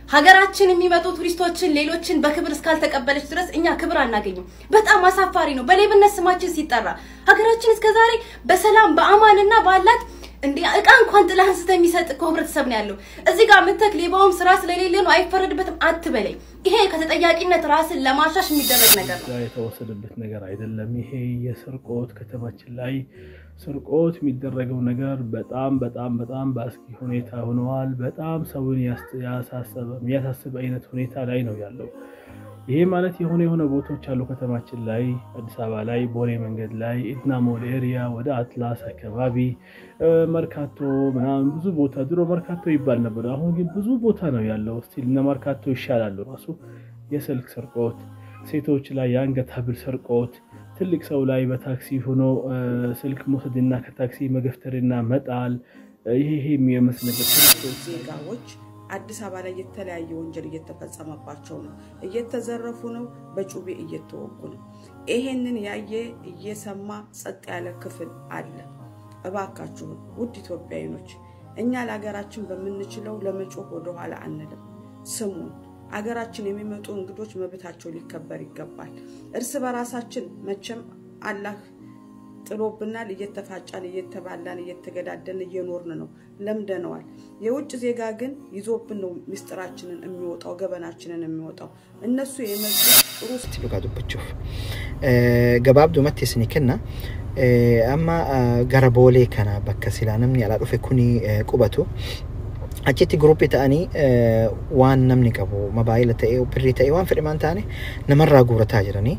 ሀገራችን የሚመጡ ቱሪስቶችን ሌሎችን በክብር እስካልተቀበለች ድረስ እኛ ክብር አናገኝም። በጣም አሳፋሪ ነው። በሌብነት ስማችን ሲጠራ ሀገራችን እስከዛሬ በሰላም በአማንና ባላት እንዴ እቃ እንኳን ጥላ አንስተ የሚሰጥ እኮ ህብረተሰብ ነው ያለው። እዚህ ጋር ምተክ ሌባውም ስራ ስለሌለ ነው አይፈረድበትም አትበለኝ። ይሄ ከተጠያቂነት ራስን ለማሻሽ የሚደረግ ነገር ነው። የተወሰደበት ነገር አይደለም። ይሄ የስርቆት ከተማችን ላይ ስርቆት የሚደረገው ነገር በጣም በጣም በጣም በአስጊ ሁኔታ ሆነዋል። በጣም ሰውን የሚያሳስብ አይነት ሁኔታ ላይ ነው ያለው። ይሄ ማለት የሆነ የሆነ ቦታዎች አሉ ከተማችን ላይ አዲስ አበባ ላይ ቦሌ መንገድ ላይ ኢድና ሞል ኤሪያ ወደ አትላስ አካባቢ መርካቶ ምናምን ብዙ ቦታ ድሮ መርካቶ ይባል ነበር። አሁን ግን ብዙ ቦታ ነው ያለው። ስቲል እነ መርካቶ ይሻላሉ። ራሱ የስልክ ስርቆት፣ ሴቶች ላይ የአንገት ሀብል ስርቆት፣ ትልቅ ሰው ላይ በታክሲ ሆኖ ስልክ መውሰድና ከታክሲ መገፍተርና መጣል ይሄ ይሄ የሚመስልበት ዜጋዎች አዲስ አበባ ላይ የተለያየ ወንጀል እየተፈጸመባቸው ነው። እየተዘረፉ ነው። በጩቤ እየተወጉ ነው። ይሄንን ያየ እየሰማ ጸጥ ያለ ክፍል አለ። እባካችሁን ውድ ኢትዮጵያዊኖች፣ እኛ ለሀገራችን በምንችለው ለመጮህ ወደኋላ አንልም። ስሙን አገራችን የሚመጡ እንግዶች መብታቸው ሊከበር ይገባል። እርስ በራሳችን መቼም አላህ ጥሎብናል። እየተፋጫን እየተባላን እየተገዳደን እየኖርን ነው፣ ለምደነዋል። የውጭ ዜጋ ግን ይዞብን ነው ምስጢራችንን የሚወጣው ገበናችንን የሚወጣው። እነሱ የመጡ ጥሩ dhugaa dubbachuuf gabaabdumatti isin kenna amma gara boolee kana bakka silaa namni alaa dhufe kuni qubatu achitti guruppii ta'anii waan namni qabu mobaayila ta'ee birrii ta'ee waan fedhimaan ta'ani namarraa guurataa jiranii.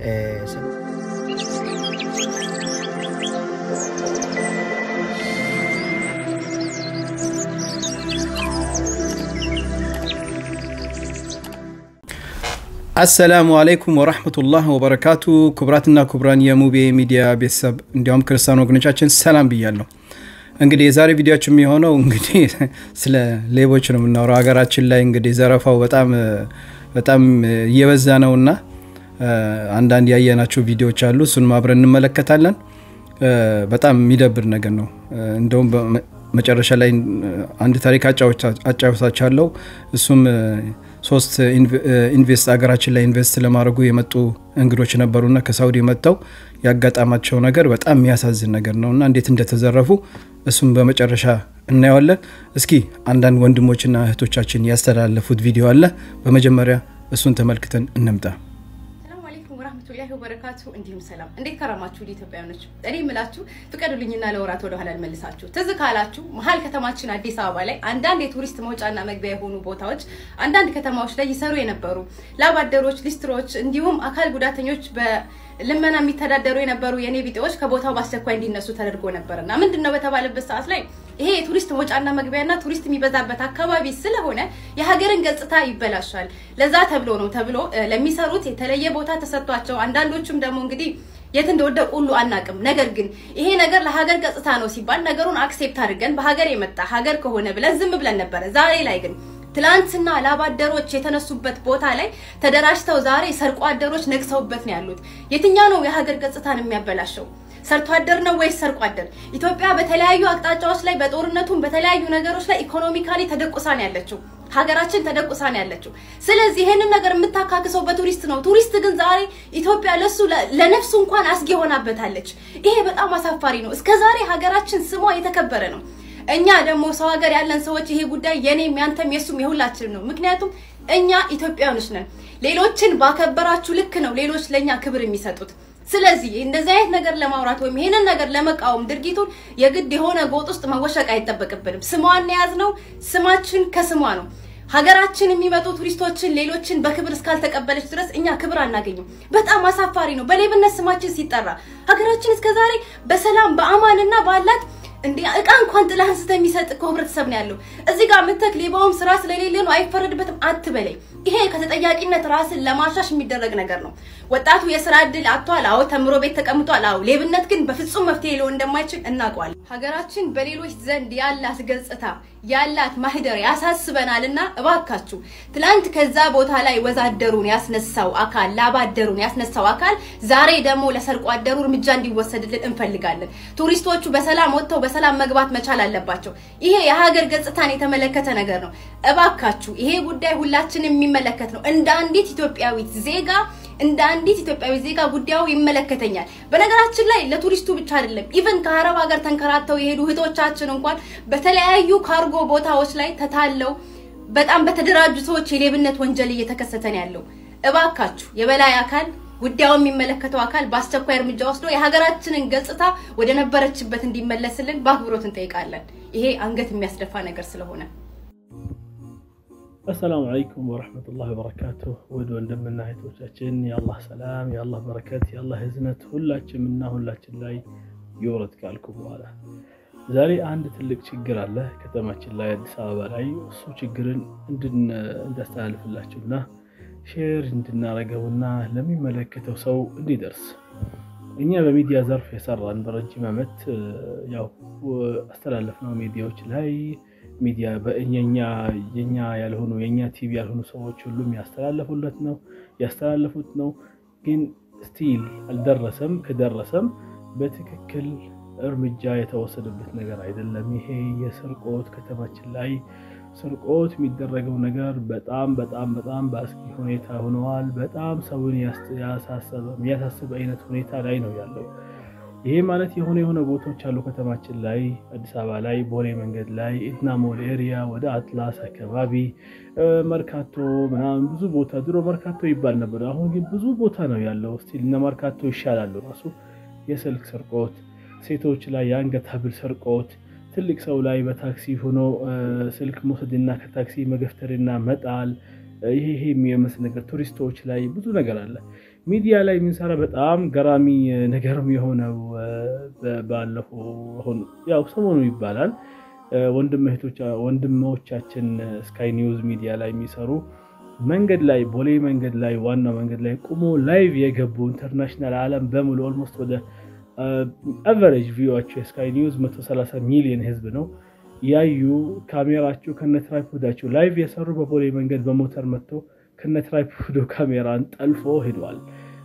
አሰላሙ አለይኩም ወራህመቱላህ ወበረካቱ። ክቡራትና ክቡራን የሙቤ ሚዲያ ቤተሰብ እንዲያውም ክርስቲያን ወገኖቻችን ሰላም ብያለሁ። እንግዲህ የዛሬ ቪዲዮችን የሚሆነው እንግዲህ ስለ ሌቦች ነው የምናወራው። ሀገራችን ላይ እንግዲህ ዘረፋው በጣም በጣም እየበዛ ነውና አንዳንድ ያየናቸው ቪዲዮዎች አሉ። እሱን አብረን እንመለከታለን። በጣም የሚደብር ነገር ነው። እንደውም መጨረሻ ላይ አንድ ታሪክ አጫውታችኋለሁ። እሱም ሶስት ኢንቨስት ሀገራችን ላይ ኢንቨስት ለማድረጉ የመጡ እንግዶች ነበሩና ከሳውዲ መጥተው ያጋጠማቸው ነገር በጣም የሚያሳዝን ነገር ነው እና እንዴት እንደተዘረፉ እሱም በመጨረሻ እናየዋለን። እስኪ አንዳንድ ወንድሞችና እህቶቻችን ያስተላለፉት ቪዲዮ አለ። በመጀመሪያ እሱን ተመልክተን እንምጣ። ሰላም አለይኩም ወራህመቱላሂ ወበረካቱ። እንዲሁም ሰላም፣ እንዴት ከረማችሁ ኢትዮጵያውያኖች? እኔ የምላችሁ ፍቀዱልኝና ለወራት ወደኋላ ልመልሳችሁ። ትዝ ካላችሁ መሀል ከተማችን አዲስ አበባ ላይ አንዳንድ የቱሪስት መውጫና መግቢያ የሆኑ ቦታዎች አንዳንድ ከተማዎች ላይ ይሰሩ የነበሩ ላባደሮች፣ ሊስትሮች እንዲሁም አካል ጉዳተኞች በልመና የሚተዳደሩ የነበሩ የኔ ቢጤዎች ከቦታው በአስቸኳይ እንዲነሱ ተደርጎ ነበርና ምንድን ነው በተባለበት ሰዓት ላይ ይሄ የቱሪስት መውጫና መግቢያና ቱሪስት የሚበዛበት አካባቢ ስለሆነ የሀገርን ገጽታ ይበላሻል። ለዛ ተብሎ ነው ተብሎ ለሚሰሩት የተለየ ቦታ ተሰጥቷቸው አንዳንዶቹም ደግሞ እንግዲህ የት እንደወደቁ ሁሉ አናቅም። ነገር ግን ይሄ ነገር ለሀገር ገጽታ ነው ሲባል ነገሩን አክሴፕት አድርገን በሀገር የመጣ ሀገር ከሆነ ብለን ዝም ብለን ነበረ። ዛሬ ላይ ግን ትላንትና ላባደሮች የተነሱበት ቦታ ላይ ተደራጅተው ዛሬ ሰርቆ አደሮች ነግሰውበት ነው ያሉት። የትኛው ነው የሀገር ገጽታን የሚያበላሸው? ሰርቶ አደር ነው ወይስ ሰርቆ አደር? ኢትዮጵያ በተለያዩ አቅጣጫዎች ላይ በጦርነቱም በተለያዩ ነገሮች ላይ ኢኮኖሚካሊ ተደቁሳ ነው ያለችው። ሀገራችን ተደቁሳ ነው ያለችው። ስለዚህ ይሄንን ነገር የምታካክሰው በቱሪስት ነው። ቱሪስት ግን ዛሬ ኢትዮጵያ ለሱ ለነፍሱ እንኳን አስጊ ሆናበታለች። ይሄ በጣም አሳፋሪ ነው። እስከ ዛሬ ሀገራችን ስሟ የተከበረ ነው። እኛ ደግሞ ሰው ሀገር ያለን ሰዎች ይሄ ጉዳይ የኔም ያንተም የሱም የሁላችንም ነው። ምክንያቱም እኛ ኢትዮጵያውያኖች ነን። ሌሎችን ባከበራችሁ ልክ ነው ሌሎች ለእኛ ክብር የሚሰጡት። ስለዚህ እንደዚህ አይነት ነገር ለማውራት ወይም ይሄንን ነገር ለመቃወም ድርጊቱን የግድ የሆነ ጎጥ ውስጥ መወሸቅ አይጠበቅብንም። ስሟን የያዝ ነው። ስማችን ከስሟ ነው። ሀገራችን የሚመጡ ቱሪስቶችን ሌሎችን በክብር እስካልተቀበለች ድረስ እኛ ክብር አናገኝም። በጣም አሳፋሪ ነው። በሌብነት ስማችን ሲጠራ ሀገራችን እስከዛሬ በሰላም በአማንና ባላት እንዴ እቃ እንኳን ጥላ አንስተ የሚሰጥ እኮ ህብረተሰብ ነው ያለው። እዚህ ጋር ምተክ ሌባውም ስራ ስለሌለ ነው አይፈረድበትም አትበለኝ። ይሄ ከተጠያቂነት ራስን ለማሻሽ የሚደረግ ነገር ነው። ወጣቱ የስራ እድል አጥቷል። አዎ ተምሮ ቤት ተቀምጧል። አዎ ሌብነት ግን በፍጹም መፍትሄ ሊሆን እንደማይችል እናውቀዋለን። ሀገራችን በሌሎች ዘንድ ያላት ገጽታ ያላት ማህደር ያሳስበናል እና እባካችሁ ትላንት ከዛ ቦታ ላይ ወዛደሩን ያስነሳው አካል ላባደሩን ያስነሳው አካል ዛሬ ደግሞ ለሰርቆ አደሩ እርምጃ እንዲወሰድልን እንፈልጋለን። ቱሪስቶቹ በሰላም ወጥተው በሰላም መግባት መቻል አለባቸው። ይሄ የሀገር ገጽታን የተመለከተ ነገር ነው። እባካችሁ ይሄ ጉዳይ ሁላችንም የሚመለከት ነው። እንደ አንዲት ኢትዮጵያዊት ዜጋ እንደ አንዲት ኢትዮጵያዊ ዜጋ ጉዳዩ ይመለከተኛል። በነገራችን ላይ ለቱሪስቱ ብቻ አይደለም። ኢቨን ከአረብ ሀገር ተንከራተው የሄዱ እህቶቻችን እንኳን በተለያዩ ካርጎ ቦታዎች ላይ ተታለው በጣም በተደራጁ ሰዎች የሌብነት ወንጀል እየተከሰተ ነው ያለው። እባካችሁ የበላይ አካል ጉዳዩ የሚመለከተው አካል በአስቸኳይ እርምጃ ወስዶ የሀገራችንን ገጽታ ወደ ነበረችበት እንዲመለስልን በአክብሮት እንጠይቃለን። ይሄ አንገት የሚያስደፋ ነገር ስለሆነ አሰላሙ አለይኩም ወረሕመቱላሂ ወበረካቱሁ። ውድ ወንድምና እህቶቻችን የአላህ ሰላም የአላህ በረከት የአላህ ህዝነት ሁላችንም እና ሁላችን ላይ ይውረድ ካልኩ በኋላ ዛሬ አንድ ትልቅ ችግር አለ ከተማችን ላይ አዲስ አበባ ላይ። እሱ ችግርን እንዳስተላልፍላችሁና ሼር እንድናረገውና ለሚመለከተው ሰው እንዲደርስ እኛ በሚዲያ ዘርፍ የሰራን በረጅም ዓመት ያው አስተላለፍነው ሚዲያዎች ላይ ሚዲያ በእኛ የኛ ያልሆኑ የኛ ቲቪ ያልሆኑ ሰዎች ሁሉም ያስተላለፉለት ነው ያስተላለፉት ነው። ግን ስቲል አልደረሰም። ከደረሰም በትክክል እርምጃ የተወሰደበት ነገር አይደለም። ይሄ የስርቆት ከተማችን ላይ ስርቆት የሚደረገው ነገር በጣም በጣም በጣም በአስጊ ሁኔታ ሆነዋል። በጣም ሰውን ያሳሰበ አይነት ሁኔታ ላይ ነው ያለው። ይሄ ማለት የሆነ የሆነ ቦታዎች አሉ ከተማችን ላይ አዲስ አበባ ላይ ቦሌ መንገድ ላይ ኢድና ሞል ኤሪያ ወደ አትላስ አካባቢ መርካቶ ምናምን ብዙ ቦታ ድሮ መርካቶ ይባል ነበር። አሁን ግን ብዙ ቦታ ነው ያለው። ስቲል እነ መርካቶ ይሻላሉ። ራሱ የስልክ ስርቆት፣ ሴቶች ላይ የአንገት ሀብል ስርቆት፣ ትልቅ ሰው ላይ በታክሲ ሆኖ ስልክ መውሰድና ከታክሲ መገፍተርና መጣል ይሄ ይሄ የሚመስል ነገር ቱሪስቶች ላይ ብዙ ነገር አለ። ሚዲያ ላይ የምንሰራ በጣም ገራሚ ነገርም የሆነው ባለፈው አሁን ያው ሰሞኑ ይባላል ወንድሞቻችን ስካይ ኒውዝ ሚዲያ ላይ የሚሰሩ መንገድ ላይ ቦሌ መንገድ ላይ ዋናው መንገድ ላይ ቁሞ ላይቭ የገቡ ኢንተርናሽናል ዓለም በሙሉ ኦልሞስት ወደ አቨሬጅ ቪዋቸው የስካይ ኒውዝ 130 ሚሊዮን ህዝብ ነው ያዩ ካሜራቸው ከነ ትራይፖዳቸው ላይቭ የሰሩ በቦሌ መንገድ በሞተር መጥቶ ከነ ትራይፖዱ ካሜራን ጠልፎ ሄደዋል።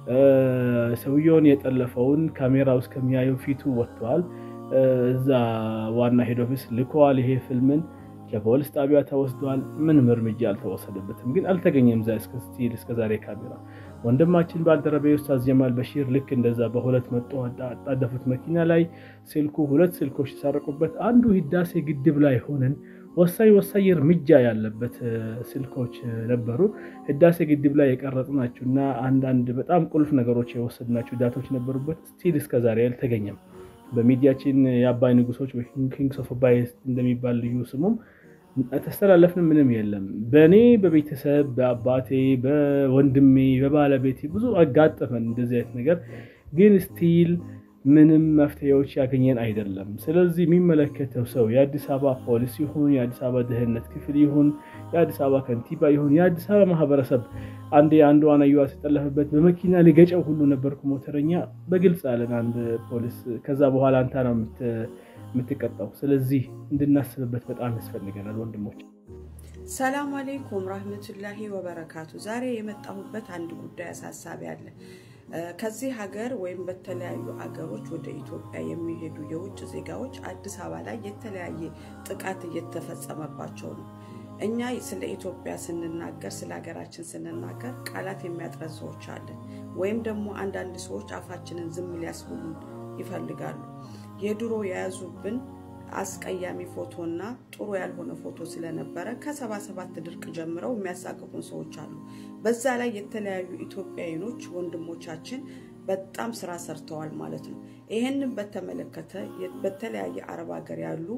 ሰውየውን የጠለፈውን ካሜራ ውስጥ ከሚያየው ፊቱ ወጥተዋል። እዛ ዋና ሄድ ኦፊስ ልከዋል። ይሄ ፊልምን ከፖሊስ ጣቢያ ተወስዷል። ምንም እርምጃ አልተወሰደበትም፣ ግን አልተገኘም። ዛ ስቲል እስከዛሬ ካሜራ ወንድማችን ባልደረቤ ኡስታዝ ጀማል በሺር ልክ እንደዛ በሁለት መጦ አጣደፉት መኪና ላይ ስልኩ ሁለት ስልኮች ተሰረቁበት። አንዱ ህዳሴ ግድብ ላይ ሆነን ወሳኝ ወሳኝ እርምጃ ያለበት ስልኮች ነበሩ። ህዳሴ ግድብ ላይ የቀረጽናቸው እና አንዳንድ በጣም ቁልፍ ነገሮች የወሰድናቸው ዳቶች ነበሩበት። ስቲል እስከዛሬ አልተገኘም። በሚዲያችን የአባይ ንጉሶች ኪንግስ ኦፍ አባይ እንደሚባል ልዩ ስሙም ተስተላለፍን ምንም የለም። በእኔ በቤተሰብ በአባቴ በወንድሜ በባለቤቴ ብዙ አጋጠመን እንደዚህ አይነት ነገር ግን ስቲል ምንም መፍትሄዎች ያገኘን አይደለም። ስለዚህ የሚመለከተው ሰው የአዲስ አበባ ፖሊስ ይሁን የአዲስ አበባ ደህንነት ክፍል ይሁን የአዲስ አበባ ከንቲባ ይሁን የአዲስ አበባ ማህበረሰብ አንዴ አንዱ አናዩዋ ሲጠለፍበት በመኪና ሊገጨው ሁሉ ነበርኩ ሞተረኛ በግልጽ አለን አንድ ፖሊስ። ከዛ በኋላ አንተ ነው የምትቀጣው። ስለዚህ እንድናስብበት በጣም ያስፈልገናል ወንድሞች። ሰላም አሌይኩም ራህመቱላሂ ወበረካቱ። ዛሬ የመጣሁበት አንድ ጉዳይ አሳሳቢ አለ። ከዚህ ሀገር ወይም በተለያዩ ሀገሮች ወደ ኢትዮጵያ የሚሄዱ የውጭ ዜጋዎች አዲስ አበባ ላይ የተለያየ ጥቃት እየተፈጸመባቸው ነው። እኛ ስለ ኢትዮጵያ ስንናገር ስለ ሀገራችን ስንናገር ቃላት የሚያጥረን ሰዎች አለን። ወይም ደግሞ አንዳንድ ሰዎች አፋችንን ዝም ሊያስብሉን ይፈልጋሉ። የድሮ የያዙብን አስቀያሚ ፎቶና ጥሩ ያልሆነ ፎቶ ስለነበረ ከሰባ ሰባት ድርቅ ጀምረው የሚያሳቅፉን ሰዎች አሉ። በዛ ላይ የተለያዩ ኢትዮጵያዊኖች ወንድሞቻችን በጣም ስራ ሰርተዋል ማለት ነው። ይህንን በተመለከተ በተለያየ አረብ ሀገር ያሉ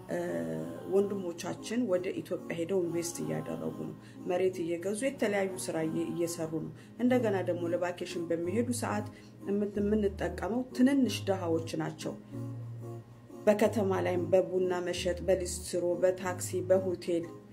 ወንድሞቻችን ወደ ኢትዮጵያ ሄደው ኢንቨስት እያደረጉ ነው። መሬት እየገዙ የተለያዩ ስራ እየሰሩ ነው። እንደገና ደግሞ ለቫኬሽን በሚሄዱ ሰዓት የምንጠቀመው ትንንሽ ድሃዎች ናቸው። በከተማ ላይም በቡና መሸጥ፣ በሊስትሮ፣ በታክሲ፣ በሆቴል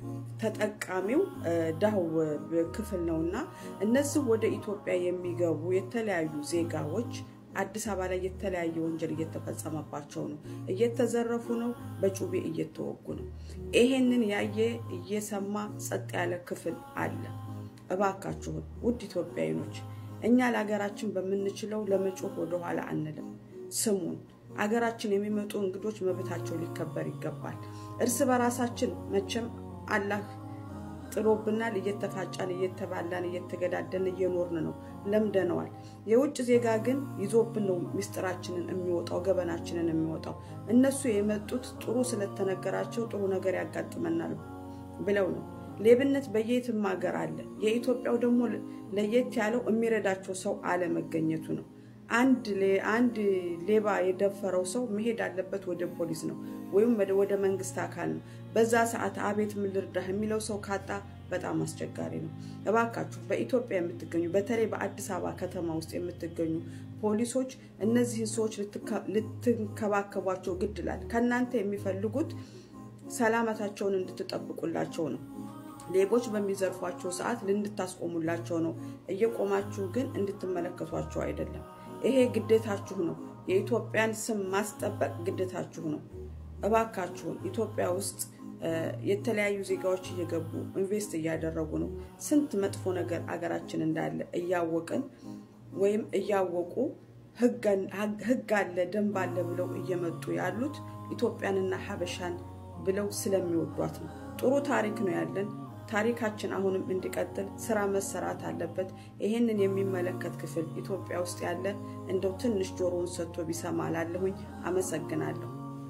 ተጠቃሚው ድሃው ክፍል ነው እና እነዚህ ወደ ኢትዮጵያ የሚገቡ የተለያዩ ዜጋዎች አዲስ አበባ ላይ የተለያየ ወንጀል እየተፈጸመባቸው ነው። እየተዘረፉ ነው። በጩቤ እየተወጉ ነው። ይሄንን ያየ እየሰማ ጸጥ ያለ ክፍል አለ። እባካችሁን ውድ ኢትዮጵያዊኖች እኛ ለሀገራችን በምንችለው ለመጮህ ወደኋላ አንልም። ስሙን አገራችን የሚመጡ እንግዶች መብታቸው ሊከበር ይገባል። እርስ በራሳችን መቼም አላህ ጥሎብናል። እየተፋጫን፣ እየተባላን፣ እየተገዳደን እየኖርን ነው። ለምደነዋል። የውጭ ዜጋ ግን ይዞብን ነው ሚስጥራችንን የሚወጣው ገበናችንን የሚወጣው። እነሱ የመጡት ጥሩ ስለተነገራቸው ጥሩ ነገር ያጋጥመናል ብለው ነው። ሌብነት በየትም ሀገር አለ። የኢትዮጵያው ደግሞ ለየት ያለው የሚረዳቸው ሰው አለመገኘቱ ነው። አንድ ሌባ የደፈረው ሰው መሄድ አለበት ወደ ፖሊስ ነው ወይም ወደ መንግስት አካል ነው። በዛ ሰዓት አቤት ምን ልርዳህ የሚለው ሰው ካጣ በጣም አስቸጋሪ ነው። እባካችሁ በኢትዮጵያ የምትገኙ በተለይ በአዲስ አበባ ከተማ ውስጥ የምትገኙ ፖሊሶች እነዚህን ሰዎች ልትንከባከቧቸው ግድ ይላል። ከእናንተ የሚፈልጉት ሰላመታቸውን እንድትጠብቁላቸው ነው። ሌቦች በሚዘርፏቸው ሰዓት እንድታስቆሙላቸው ነው። እየቆማችሁ ግን እንድትመለከቷቸው አይደለም። ይሄ ግዴታችሁ ነው። የኢትዮጵያን ስም ማስጠበቅ ግዴታችሁ ነው። እባካችሁን ኢትዮጵያ ውስጥ የተለያዩ ዜጋዎች እየገቡ ኢንቨስት እያደረጉ ነው። ስንት መጥፎ ነገር አገራችን እንዳለ እያወቅን ወይም እያወቁ ህግ አለ ደንብ አለ ብለው እየመጡ ያሉት ኢትዮጵያንና ሀበሻን ብለው ስለሚወዷት ነው። ጥሩ ታሪክ ነው ያለን። ታሪካችን አሁንም እንዲቀጥል ስራ መሰራት አለበት። ይሄንን የሚመለከት ክፍል ኢትዮጵያ ውስጥ ያለ እንደው ትንሽ ጆሮውን ሰጥቶ ቢሰማ ላለሁኝ አመሰግናለሁ።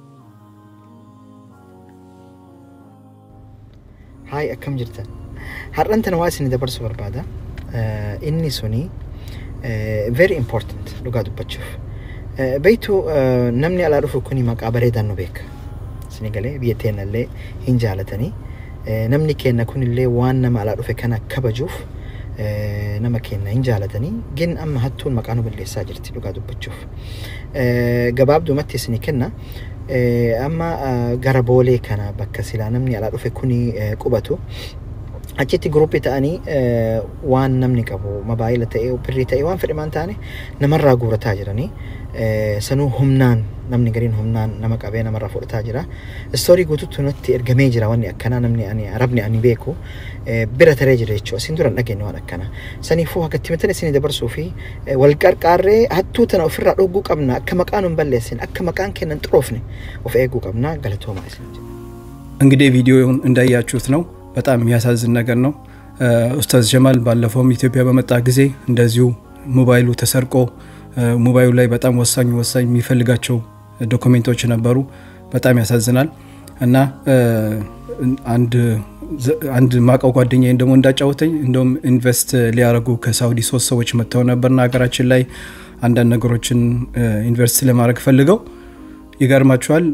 Haay akkam jirtan har'an tana waa isin dabarsuu barbaada inni suni very important dhugaa dubbachuuf beektu namni alaa dhufu kuni maqaa bareedaan nu beeka isin galee biyya teenyallee hin jaalatanii namni keenya kunillee waan nama alaa dhufe kana kabajuuf nama keenya hin jaalatanii gin amma hattuun maqaa nu balleessaa jirti dhugaa dubbachuuf gabaabdumatti isin kenna amma gara boolee kana bakka silaa namni alaa dhufe kuni qubatu achitti guruppii ta'anii waan namni qabu mobaayila ta'ee birrii ta'ee waan fedhe maan taane namarraa guurataa jiranii sanuu humnaan namni gariin humnaan nama qabee namarraa fudhataa jira. Istoorii guutuutti nutti ergamee jira wanni akkanaa namni ani arabni ani beeku bira taree jira jechuudha. Isin dura hin dhageenye waan akkanaa. Saniifuu akka itti matan isin dabarsuu fi wal qarqaarree hattuu tana ofirraa dhogguu qabna akka maqaan hin balleessin akka maqaan kennan xuroofne of eeguu qabna galatoomaa isin jedha. እንግዲህ ቪዲዮውን እንዳያችሁት ነው። በጣም የሚያሳዝን ነገር ነው። ኡስታዝ ጀማል ባለፈውም ኢትዮጵያ በመጣ ጊዜ እንደዚሁ ሞባይሉ ተሰርቆ ሞባይሉ ላይ በጣም ወሳኝ ወሳኝ የሚፈልጋቸው ዶክሜንቶች ነበሩ። በጣም ያሳዝናል እና አንድ ማቀው ጓደኛ ደግሞ እንዳጫወተኝ እንደውም ኢንቨስት ሊያደርጉ ከሳውዲ ሶስት ሰዎች መጥተው ነበርና ሀገራችን ላይ አንዳንድ ነገሮችን ኢንቨስት ለማድረግ ፈልገው ይገርማቸዋል።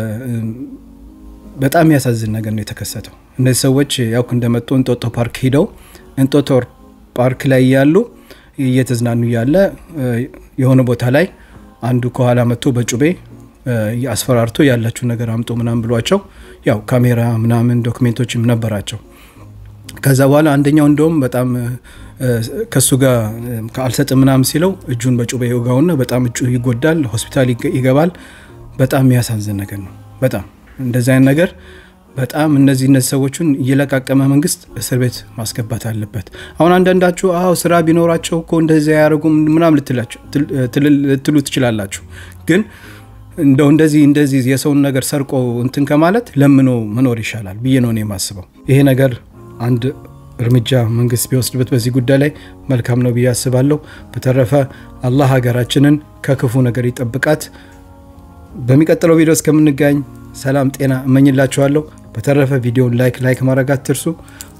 በጣም የሚያሳዝን ነገር ነው የተከሰተው። እነዚህ ሰዎች ያው እንደመጡ እንጦጦ ፓርክ ሂደው እንጦጦ ፓርክ ላይ ያሉ እየተዝናኑ ያለ የሆነ ቦታ ላይ አንዱ ከኋላ መጥቶ በጩቤ አስፈራርቶ ያላችሁ ነገር አምጦ ምናምን ብሏቸው ያው ካሜራ ምናምን ዶክሜንቶችም ነበራቸው። ከዛ በኋላ አንደኛው እንደውም በጣም ከሱ ጋር አልሰጥ ምናምን ሲለው እጁን በጩቤ ይወጋውና በጣም እጁ ይጎዳል፣ ሆስፒታል ይገባል። በጣም የሚያሳዝን ነገር ነው። በጣም እንደዚህ አይነት ነገር በጣም እነዚህ እነዚህ ሰዎችን እየለቃቀመ መንግስት እስር ቤት ማስገባት አለበት። አሁን አንዳንዳችሁ አዎ ስራ ቢኖራቸው እኮ እንደዚህ አያደርጉም ምናም ልትሉ ትችላላችሁ። ግን እንደው እንደዚህ እንደዚህ የሰውን ነገር ሰርቆ እንትን ከማለት ለምኖ መኖር ይሻላል ብዬ ነው የማስበው። ይሄ ነገር አንድ እርምጃ መንግስት ቢወስድበት በዚህ ጉዳይ ላይ መልካም ነው ብዬ አስባለሁ። በተረፈ አላህ ሀገራችንን ከክፉ ነገር ይጠብቃት። በሚቀጥለው ቪዲዮ እስከምንገኝ ሰላም ጤና እመኝላችኋለሁ። በተረፈ ቪዲዮን ላይክ ላይክ ማድረግ አትርሱ።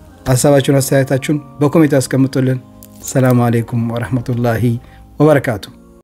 ሀሳባችሁን አስተያየታችሁን በኮሜንት አስቀምጡልን። ሰላም አሌይኩም ወረህመቱላሂ ወበረካቱ።